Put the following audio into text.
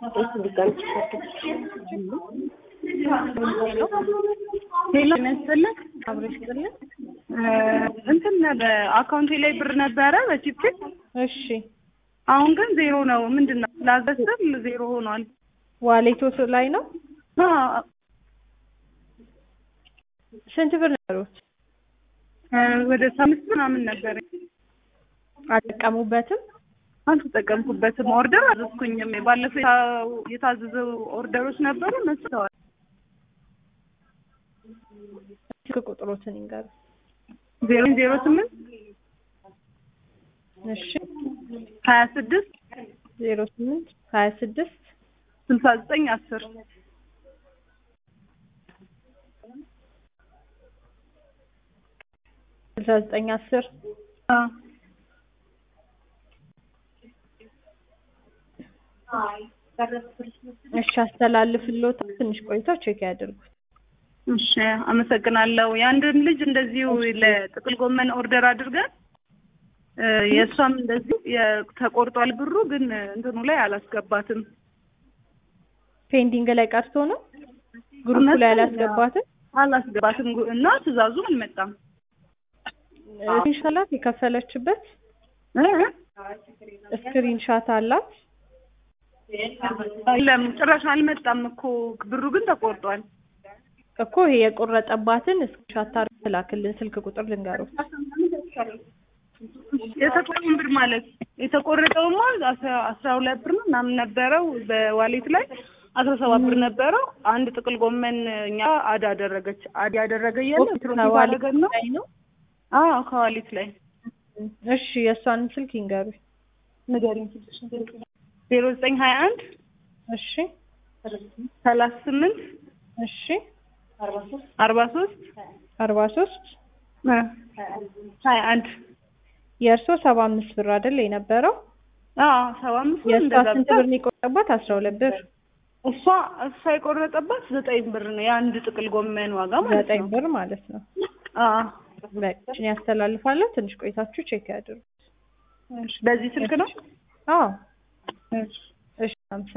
እሱ ድጋሚ ሄሎ ይመስልክ አብረሽ ጥልን እንትን በአካውንቴ ላይ ብር ነበረ በቺፕ እሺ አሁን ግን ዜሮ ነው። ምንድን ነው ላዘስር ዜሮ ሆኗል። ዋሌቶት ላይ ነው አ ስንት ብር ነበሩት ወደ አምስት ምናምን ነበረ። አልጠቀሙበትም አልተጠቀምኩበትም። ኦርደር አዘዝኩኝም። ባለፈው የታ- የታዘዘው ኦርደሮች ነበሩ እነሱ ተዋል። ስልክ ቁጥሮትን ይንገሩ ዜሮ ዜሮ ስምንት እሺ ሀያ ስድስት ዜሮ ስምንት ሀያ ስድስት ስልሳ ዘጠኝ አስር ስልሳ ዘጠኝ አስር እሺ አስተላልፍልዎት ትንሽ ቆይተው ቼክ ያድርጉት እሺ አመሰግናለሁ። የአንድን ልጅ እንደዚሁ ለጥቅል ጎመን ኦርደር አድርገን እ የእሷም እንደዚሁ የ- ተቆርጧል ብሩ ግን እንትኑ ላይ አላስገባትም። ፔንዲንግ ላይ ቀርቶ ነው ግሩፕ ላይ አላስገባትም አላስገባትም ጉ- እና ትእዛዙ አልመጣም። ስክሪንሻት የከፈለችበት እ እ? ስክሪንሻት አላት የለም ጭራሽ አልመጣም እኮ ብሩ ግን ተቆርጧል። እኮ ይሄ የቆረጠባትን ስክሪንሻት አድርገው ትላክልን ስልክ ቁጥር ልንገሩት የተቆረጠውን ብር ማለት የተቆረጠውማ አስራ አስራ ሁለት ብር ነው ምናምን ነበረው በዋሌት ላይ አስራ ሰባት ብር ነበረው። አንድ ጥቅል ጎመን እኛ አድ አደረገች አድ ያደረገ እያለ ትሮፊ አደረገን ነው። ላይ ነው አዎ ከዋሌት ላይ እሺ የእሷን ስልክ ይንገሩ ንገሪኝ። ዜሮ ዘጠኝ ሀያ አንድ እሺ ሰላሳ ስምንት እሺ አርባ ሶስት አርባ ሶስት ሀያ አንድ የእርሶ ሰባ አምስት ብር አይደል የነበረው አዎ ሰባ አምስት ብር የእሷ እንደዛ ስንት ብቻ ብር ነው የቆረጠባት አስራ ሁለት ብር እሷ እሷ የቆረጠባት ዘጠኝ ብር ነው የአንድ ጥቅል ጎመን ዋጋ ማለት ዘጠኝ ነው። ብር ማለት ነው አዎ በቃ ያስተላልፋለሁ ትንሽ ቆይታችሁ ቼክ ያድርጉ እሺ፣ በዚህ ስልክ ነው። አዎ እሺ እሺ አመሰግናለሁ